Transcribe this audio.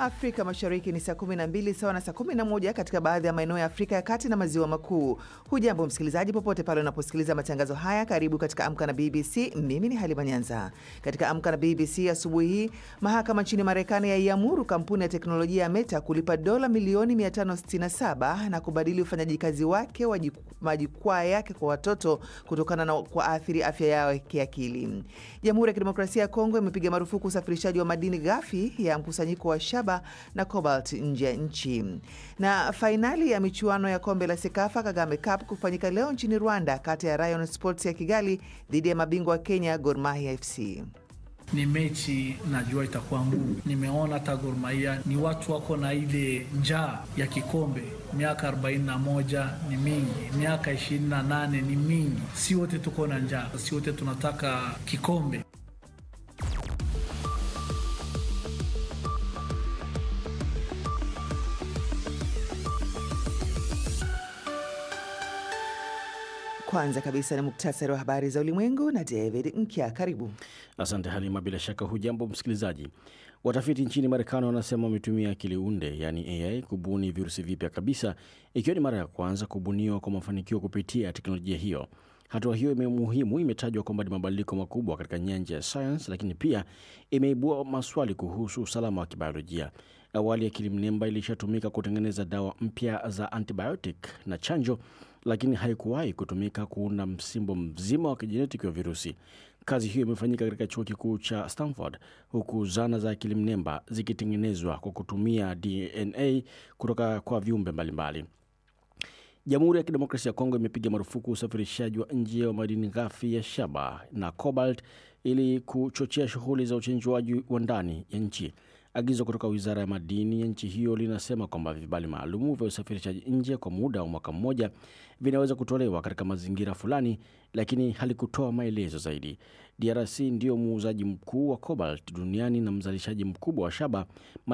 Afrika Mashariki ni saa 12 sawa na saa 11 katika baadhi ya maeneo ya Afrika ya Kati na Maziwa Makuu. Hujambo msikilizaji, popote pale unaposikiliza matangazo haya, karibu katika Amka na BBC. Mimi ni Halima Nyanza. Katika Amka na BBC asubuhi hii, mahakama nchini Marekani yaiamuru kampuni ya teknolojia ya Meta kulipa dola milioni 567 na kubadili ufanyaji kazi wake wa majukwaa yake kwa watoto kutokana na kuathiri afya yao kiakili. Jamhuri ya Kidemokrasia ya Kongo imepiga marufuku usafirishaji wa madini ghafi ya mkusanyiko wa shaba na cobalt nje ya nchi. Na fainali ya michuano ya kombe la Sekafa Kagame Cup kufanyika leo nchini Rwanda, kati ya Rayon Sports ya Kigali dhidi ya mabingwa wa Kenya Gor Mahia FC. Ni mechi najua itakuwa ngumu. Nimeona hata Gor Mahia ni watu wako na ile njaa ya kikombe. Miaka 41 ni mingi, miaka 28 ni mingi. Si wote tuko na njaa, si wote tunataka kikombe. Kwanza kabisa ni muktasari wa habari za ulimwengu na David Nkya. Karibu. Asante Halima. Bila shaka hujambo msikilizaji. Watafiti nchini Marekani wanasema wametumia akili unde yaani AI kubuni virusi vipya kabisa, ikiwa ni mara ya kwanza kubuniwa kwa mafanikio kupitia teknolojia hiyo. Hatua hiyo muhimu imetajwa kwamba ni mabadiliko makubwa katika nyanja ya sayansi, lakini pia imeibua maswali kuhusu usalama wa kibiolojia. Awali akili mnemba ilishatumika kutengeneza dawa mpya za antibiotic na chanjo, lakini haikuwahi kutumika kuunda msimbo mzima wa kijenetiki wa virusi. Kazi hiyo imefanyika katika chuo kikuu cha Stanford, huku zana za akili mnemba zikitengenezwa kwa kutumia DNA kutoka kwa viumbe mbalimbali. Jamhuri ya Kidemokrasia ya Kongo imepiga marufuku usafirishaji wa nje wa madini ghafi ya shaba na cobalt ili kuchochea shughuli za uchenjuaji wa ndani ya nchi. Agizo kutoka wizara ya madini ya nchi hiyo linasema kwamba vibali maalumu vya usafirishaji nje kwa muda wa mwaka mmoja vinaweza kutolewa katika mazingira fulani, lakini halikutoa maelezo zaidi. DRC ndiyo muuzaji mkuu wa cobalt duniani na mzalishaji mkubwa wa shaba.